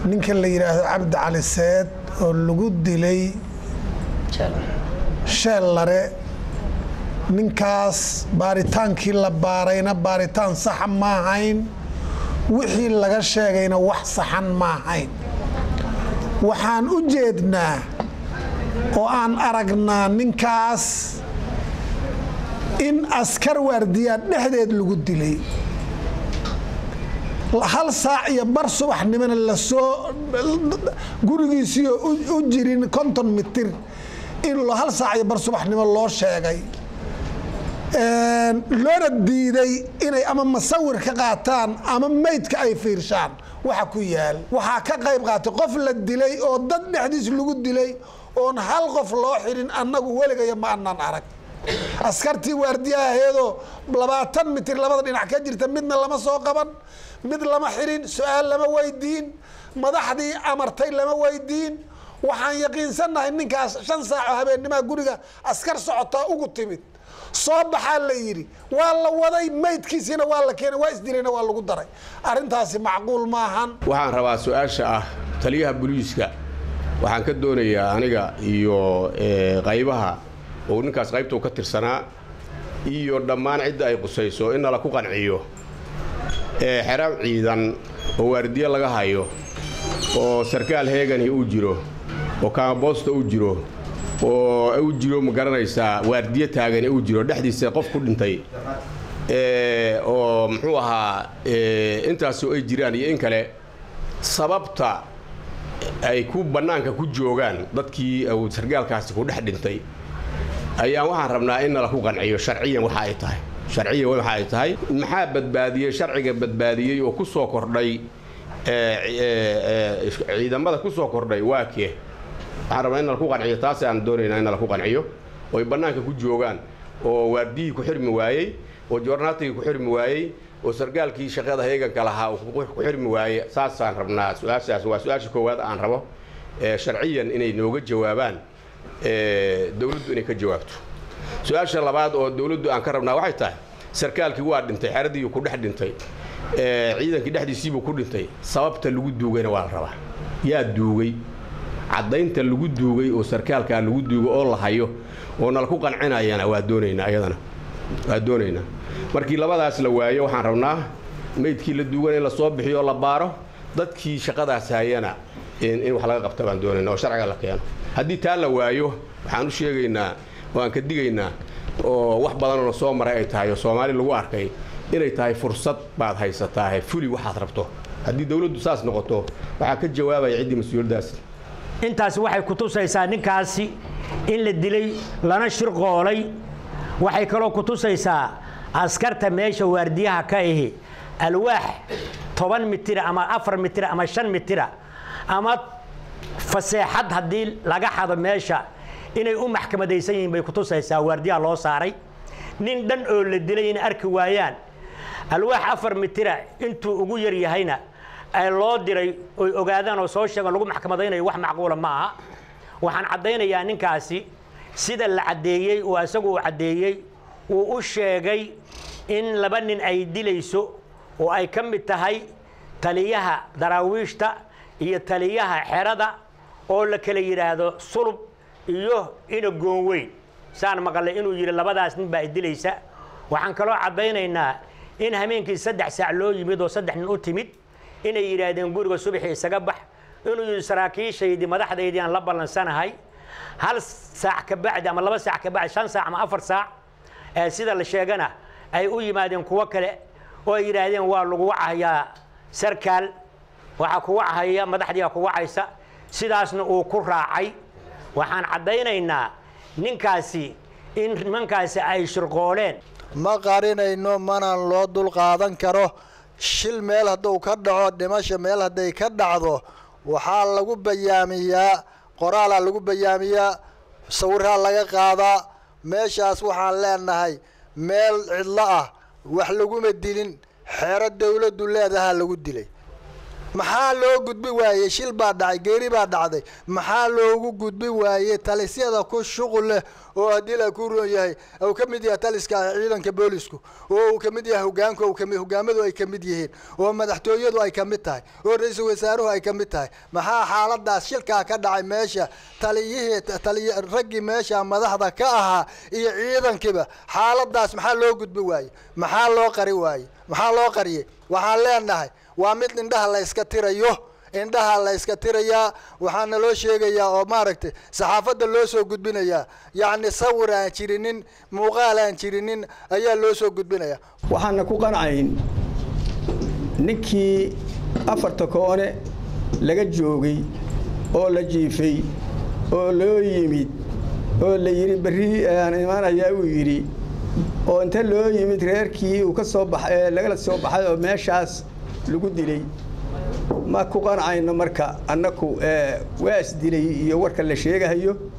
ninka la yidhaahdo cabdi cali seed oo lagu dilay sheellare ninkaas baaritaankii la baarayna baaritaan saxa ma ahayn wixii laga sheegayna wax saxan ma ahayn waxaan u jeednaa oo aan aragnaa ninkaas in askar waardiyaa dhexdeed lagu dilay hal saac iyo bar subaxnimona lasoo gurigiisiioo u jirin konton mitir in hal saac iyo bar subaxnimo loo sheegay loona diiday inay ama masawir ka qaataan ama meydka ay fiirshaan waxa ku yaal waxaa ka qayb qaatay qof la dilay oo dad dhexdiis lagu dilay oon hal qof loo xirin annagu weligaya ma anaan arag askartii waardiyaha aheedoo labaatan mitir labada dhinac ka jirta midna lama soo qaban mid lama xirin su-aal lama weydiin madaxdii amartay lama weydiin waxaan yaqiinsannahay ninkaas shan saaco habeennimaa guriga askar socotaa ugu timid soo baxaa la yidhi waa la waday maydkiisiina waa la keenay waa isdilayna waa lagu daray arrintaasi macquul maahan waxaan rabaa su-aasha ah taliyaha booliiska waxaan ka doonayaa aniga iyo qaybaha oo ninkaas qaybtuu ka tirsanaa iyo dhammaan cidda ay qusayso in nala ku qanciyo xeraab ciidan oo waardiye laga hayo oo sarkaal heegani uu jiro oo kaamaboosta uu jiro oo u jiro ma garanaysaa waardiye taagani uu jiro dhexdiisa qof ku dhintay oo muxuu ahaa intaasoo ay jiraan iyo in kale sababta ay ku bannaanka ku joogaan dadkii uu sargaalkaasi ku dhex dhintay ayaan waxaan rabnaa in nala ku qanciyo sharciyan waxa ay tahay sharciyan waxa ay tahay maxaa badbaadiyey sharciga badbaadiyey oo ku soo kordhay ciidamada ku soo kordhay waa kee waxaan rabnaa in nala ku qanciyo taas aan doonaynaa in nala ku qanciyo oo ay bannaanka ku joogaan oo waardiyihii ku xirmi waayey oo joornaatigii ku xirmi waayey oo sargaalkii shaqada heeganka lahaa uu ku xirmi waaye saasaan rabnaa su-aashaas waa su-aasha koowaad aan rabo sharciyan inay nooga jawaabaan dowladdu inay ka jawaabto su-aasha labaad oo dowladdu aan ka rabnaa waxay tahay sarkaalkii waa dhintay xeradii ku dhex dhintay ciidankii dhexdiisiibuu ku dhintay sababta lagu duugayna waa la rabaa yaa duugay caddaynta lagu duugay oo sarkaalkaa lagu duugay oo la hayo oo nala ku qancinayana waa doonaynaa iyadana waa doonaynaa markii labadaas la waayo waxaan rabnaa meydkii la duugana in la soo bixiyo oo la baaro dadkii shaqadaas hayana in wax laga qabta baan doonayna oo sharciga la keeno haddii taa la waayo waxaan u sheegaynaa oo aan ka digaynaa oo wax badanoo soo maray ay tahay oo soomaali lagu arkay inay tahay fursad baad haysataahe fuli waxaad rabto haddii dowladdu saas noqoto waxaa ka jawaabaya ciddii mas-uuliyaddaas intaasi waxay ku tusaysaa ninkaasi in la dilay lana shirqoolay waxay kaloo ku tusaysaa askarta meesha waardiyaha ka ahi alwaax toban mitira ama afar mitira ama shan mitira ama faseexad haddii laga xado meesha inay u maxkamadaysan yihiin bay ku tusaysaa waardiyaha loo saaray nin dhan oo la dilay inay arki waayaan alwaax afar mitira intuu ugu yar yahayna ay loo diray oy ogaadaan oo soo sheegaan lagu maxkamadaynayo wax macquula ma aha waxaan caddaynayaa ninkaasi sida la caddeeyey oo isagu uu caddeeyey uu u sheegay in laba nin ay dilayso oo ay ka mid tahay taliyaha daraawiishta iyo taliyaha xerada oo la kala yidhaahdo sulub iyo ina goonweyn saan maqalay inuu yidhi labadaas nin baa ay dilaysa waxaan kaloo caddaynaynaa in hameenkii saddex saac loo yimid oo saddex nin u timid inay yidhaahdeen guriga subaxii isaga bax inuu yidhi saraakiishaydii madaxdaydii aan la ballansanahay hal saac ka bacdi ama laba saac ka bacdi shan saac ama afar saac ee sida la sheegana ay u yimaadeen kuwo kale oo ay yidhaahdeen waa lagu wacahayaa sarkaal waxaa ku wachaya madaxdiiaa ku wacaysa sidaasna uu ku raacay waxaan caddaynaynaa ninkaasi in nimankaasi ay shirqooleen ma qarinayno mana loo dulqaadan karo shil meel hadduu ka dhaco dhimasha meel hadday ka dhacdo waxaa lagu bayaamiyaa qoraalaa lagu bayaamiyaa sawiraa laga qaadaa meeshaas waxaan leenahay meel cidlo ah wax laguma dilin xeero dawladdu leedahaa lagu dilay maxaa loo gudbi waayey shil baa dhacay geeri baa dhacday maxaa loogu gudbi waayey talisyada ku shuqul leh oo haddii la ku roon yahay uu ka mid yahay taliska ciidanka boolisku oo uu ka mid yahay hogaanku uu kami hogaamadu ay ka mid yihiin oo madaxtooyadu ay ka mid tahay oo ra-iisul wasaaruhu ay ka mid tahay maxaa xaaladaas shilkaa ka dhacay meesha taliyihii taliy raggii meesha madaxda ka ahaa iyo ciidankiiba xaaladaas maxaa loo gudbi waayey maxaa loo qari waayey maxaa loo qariyey waxaan leenahay waa mid indhaha la yska tirayo indhaha la yska tirayaa waxaana loo sheegayaa oo maaragtay saxaafadda loo soo gudbinayaa yacni sawir aan jirinin muuqaal aan jirinin ayaa loo soo gudbinayaa waxaana ku qancayn ninkii afarta koone laga joogay oo la jiifay oo loo yimid oo la yidhi berri aan imaanayaa uu yidhi oo inta loo yimid reerkii uu ka soo baxay lagala soo baxay oo meeshaas lagu dilay ma ku qancayno marka annaku waa isdilay iyo warka la sheegahayo